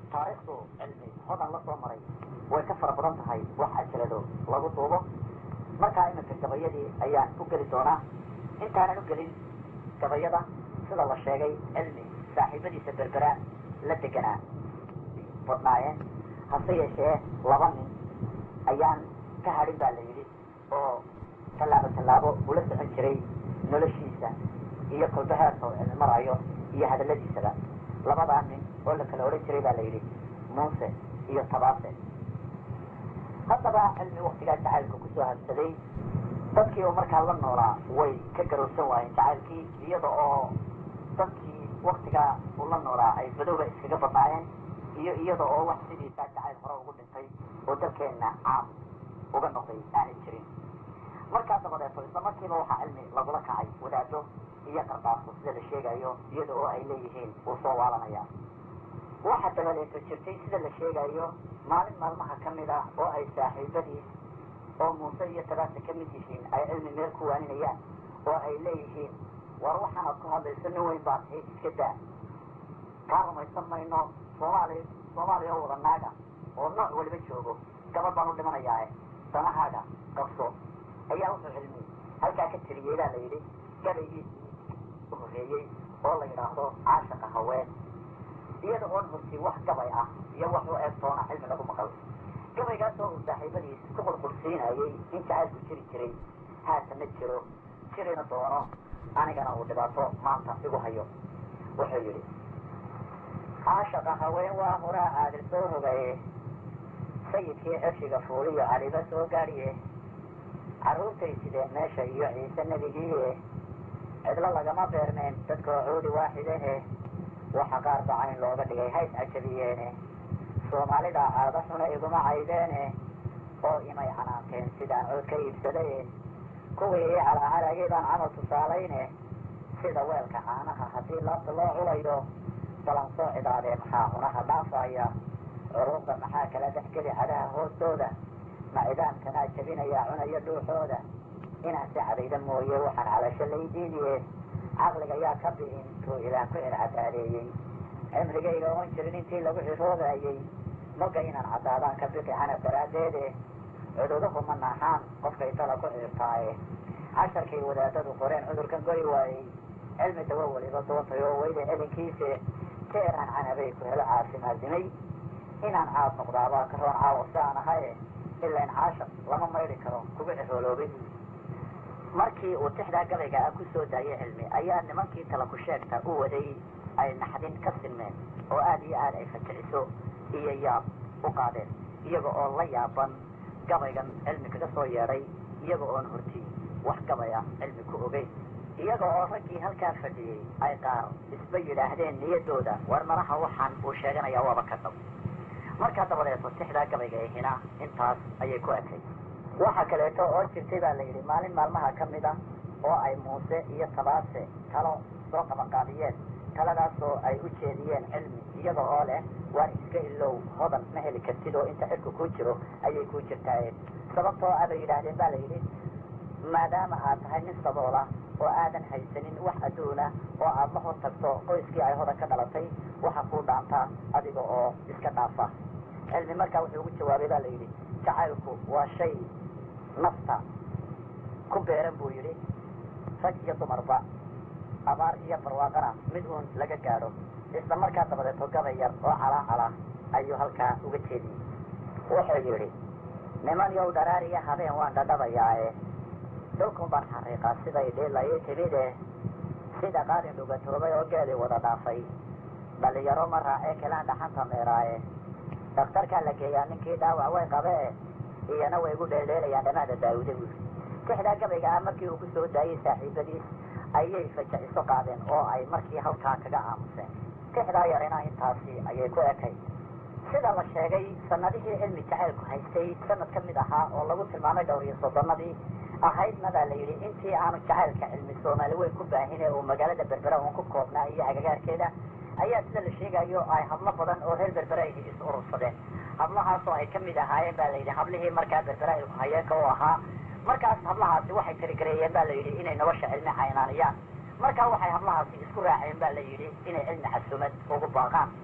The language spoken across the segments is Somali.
taariikhdu cilmi hodan la soo maray way ka fara badan tahay wax ajalado lagu duubo markaa iminka gabayadii ayaan u geli doonaa intaanan u gelin gabayada sida la sheegay cilmi saaxiibadiisa berbera la deganaa badnaayeen hase yeeshee laba nin ayaan ka hadhin baa la yidhi oo tallaabo tallaabo ula socon jiray noloshiisa iyo kolbaheerka oo cilmi marayo iyo hadalladiisaba labadaa nin oo la kala odhan jiray baa la yidhi muuse iyo tabaase haddaba cilmi waktigaa jacaylka kusoo habsaday dadkii oo markaa la noolaa way ka garowsan waayeen jacaylkii iyada oo dadkii waktigaa uu la noolaa ay badowba iskaga badnaayeen iyo iyada oo wax sidiisaa jacayl hore ugu dhintay oo dalkeenna caam uga noqday aanay jirin markaa dabadeeto isla markiiba waxaa cilmi lagula kacay wadaado iyo qardaaso sida la sheegayo iyada oo ay leeyihiin uu soo waalanaya waxa dabadeeto jirtay sida la sheegayo maalin maalmaha ka mid ah oo ay saaxiibadiis oo muuse iyo tabaase ka mid yihiin ay cilmi meel ku waaninayaan oo ay leeyihiin war waxaanaad ku hadlayso nin weyn baad tahay iska daa kaa rumaysan mayno soomaali soomaaliya oo wada naaga oo nooc waliba joogo gabadh baan u dhimanayaae danahaaga qabso ayaa wuxuu cilmi halkaa ka tiriyey baa la yidhi gabaygiisii u horreeyey oo la yidhaahdo caashaqa haween iyada oon hortii wax gabay ah iyo wax u eeg toona cilmi lagu maqal gabaygaasoo uu saaxiibadiis ku qurqursiinayey in jacaylku jiri jiray haatana jiro jirina doono anigana uu dhibaato maanta igu hayo wuxuu yidhi caashaqa haween waa horaa caadil soo hogaye sayidkii ceshiga fuuliyo caliba soo gaadhiye carruurtay sideen meesha iyo ciise nebigiiye cidlo lagama beermeen dadkoo cuudi waaxidehe waxa qaar bacayn looga dhigay hays cajabiyeene soomaalida caado xuna iguma caydeene oo imay canaanteen sidaan cood ka iibsadaye kuwii ii calaacalayay baan camal tusaalayne sida weelka caanaha haddii laabta loo culayo balan soo cidaadee maxaa cunaha dhaafaya curuuqda maxaa kala dhexgeli cadaha hoostooda ma cidaamkanaa jabinayaa cunayo dhuuxooda inaan si cadayda mooye waxaan calasho laydiidiye caqliga yaa ka bi'in tuu ilaah ku circadaadeeyey cimrigayga oon jirin intii lagu ciroobayey moga inaan caddaadaan ka biqi canab daraaddeede cududuhu ma naaxaan qofkay tala ku ciirtaaye casharkay wadaadadu qoreen cudurkan gori waayey cilmi dawo weliba doontay oo weyda celinkiise teeraan canabay ku helo caafimaadimay inaan caad noqdaabaa ka roon caawa si aan ahaye ilain caashaq lama maydhi karo kugu cirooloobin markii uu tixdaa gabayga ah ku soo daayay cilmi ayaa nimankii tala ku sheegta u waday ay naxdin ka sinmeen oo aada iyo aada ay faticiso iyo yaab u qaadeen iyaga oo la yaaban gabaygan cilmi kaga soo yeedhay iyaga oon horti wax gabay ah cilmi ku ogeyn iyaga oo raggii halkaa fadhiyey ay qaar isba yidhaahdeen niyadooda war malaha waxaan uu sheeganayaa waaba ka dhab markaa dabadeeto tixdaa gabayga ahina intaas ayay ku ekay waxa kaleeto oo jirtay baa la yidhi maalin maalmaha ka mid ah oo ay muuse iyo tabaase talo soo qabanqaabiyeen taladaasoo ay u jeediyeen cilmi iyaga oo leh waar iska ilow hodan ma heli kartid oo inta xilku kuu jiro ayay kuu jirtaaye sababtoo ah bay yidhaahdeen ba la yidhi maadaama aad tahay nin saboola oo aadan haysanin wax adduuna oo aad la hor tagto qoyskii ay hodan ka dhalatay waxa kuu dhaantaa adiga oo iska dhaafa cilmi markaa wuxuu ugu jawaabay ba la yidhi jacaylku waa shay nafta ku beeran buu yidhi rag iyo dumarba abaar iyo barwaaqana mid uun laga gaadho isla markaa dabadeeto gabay yar oo calaa calaa ayuu halkaa uga jeediyey wuxuu yidhi niman yow dharaariya habeen waan dhadhabayaae dhulkun baan xariiqaa siday dhiilayi timide sida qaalin dhugatoobay oo geedii wada dhaafay dhalinyaro ma raacee kelaan dhaxanta meeraaye dhakhtarkaa la geeyaa ninkii dhaawac way qabee iyana way igu dheeldheelayaan dhamaada daawuda buuri tixdaa gabayga ah markii uu ku soo daayey saaxiibadiis ayay fajaiso qaadeen oo ay markii halkaa kaga aamuseen tixdaa yarina intaasi ayay ku ekay sida la sheegay sanadihii cilmi jacaylku haystay sanad ka mid ahaa oo lagu tilmaamay dhowr iyo soddonadii ahaydna baa la yidhi intii aanu jacaylka cilmi soomaali weyn ku baahin ee uu magaalada berbera uun ku koobnaa iyo agagaarkeeda ayaa sida la sheegayo ay hablo badan oo reer berbera ay is urursadeen hablahaasoo ay ka mid ahaayeen ba la yidhi hablihii markaa berbera ay hayeenka u ahaa markaas hablahaasi waxay tirigareeyeen ba la yidhi inay nolosha cilmi caynaaniyaan markaa waxay hablahaasi isku raaceen ba la yidhi inay cilmi casumad ugu baaqaan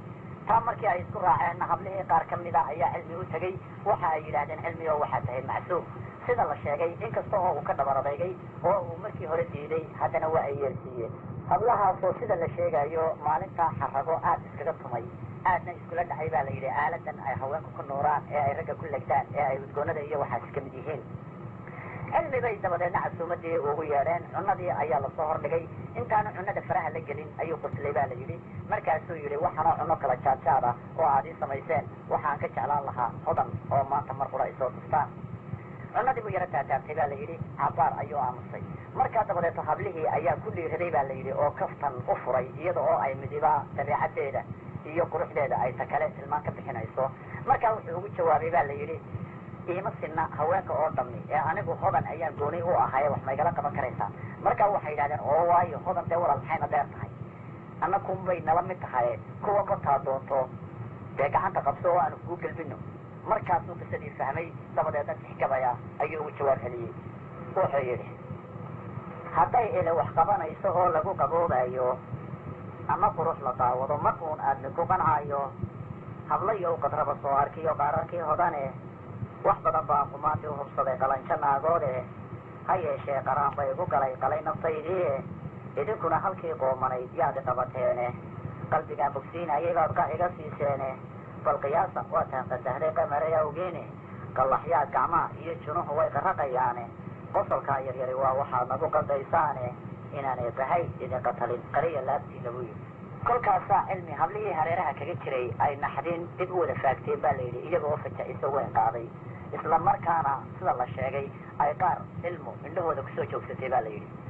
taa markii ay isku raaceenna hablihii qaar ka mida ayaa cilmi u tegey waxa ay yidhaahdeen cilmi oo waxaa tahay macsuum sida la sheegay inkasta oo uu ka dhabar adeegay oo uu markii hore diiday haddana waa ay yeelsiiyeen hablahaasoo sida la sheegayo maalintaa xarago aad iskaga tumay aadna iskula dhacay baa la yidhi aaladan ay haweenku ku nuuraan ee ay ragga ku legdaan ee ay udgoonada iyo waxaas ka mid yihiin cilmi bay dabadeedna casuumadii ugu yeedheen cunadii ayaa lasoo hordhigay intaanu cunada faraha la gelin ayuu quslay baa la yidhi markaasuu yidhi waxaanoo cuno kala jaadjaad ah oo aad ii samayseen waxaan ka jeclaan lahaa hodan oo maanta mar qura isoo tustaan cunadii buu yaro taataabtay baa la yidhi cabaar ayuu aamusay markaa dabadeeto hablihii ayaa ku dhiiraday baa la yidhi oo kaftan u furay iyada oo ay midiba dabeecaddeeda iyo quruxdeeda ay ta kale tilmaan ka bixinayso markaa wuxuu ugu jawaabay baa la yidhi iima sinna haweenka oo dhammi ee anigu hodan ayaan gooni u ahaye wax maygala qaban karaysaa markaa waxay yidhahdeen oo waayo hodan dee walaal maxayna dheer tahay annakunbay nala mid tahaye kuwa kotaa doonto dee gacanta qabso oo aanu kuu gelbino markaasuu qisadii fahmay dabadeedna tixgabaya ayuu ugu jawaab celiyey wuxuu yidhi hadday ile wax qabanayso oo lagu qaboobayo ama qurux la daawado mar uun aadmi ku qancaayo hablayow qadraba soo arkiyo qaararkii hodane wax badan baan qumaantii u hubsaday qalanjo naagoode ha yeeshee qaraan bay igu galay qalay naftaydii idinkuna halkii qoomanayd yaad iqabateene qalbigaan bogsiinayay baad qax iga siiseene bal qiyaasa waataan qasahday qamaray awgeene qallaxyaad gacmaha iyo junuhu way qarraqayaane qosolkaa yaryari waa waxaad nagu qaldaysaane inaanay bahay idin qatalin qariya laabtiina buu yidhi kolkaasaa cilmi hablihii hareeraha kaga jiray ay naxdin dib u wada faagteen baa la yidhi iyaga oo faja-iso weyn qaaday isla markaana sida la sheegay ay qaar cilmu indhahooda kusoo joogsatay baa la yidhi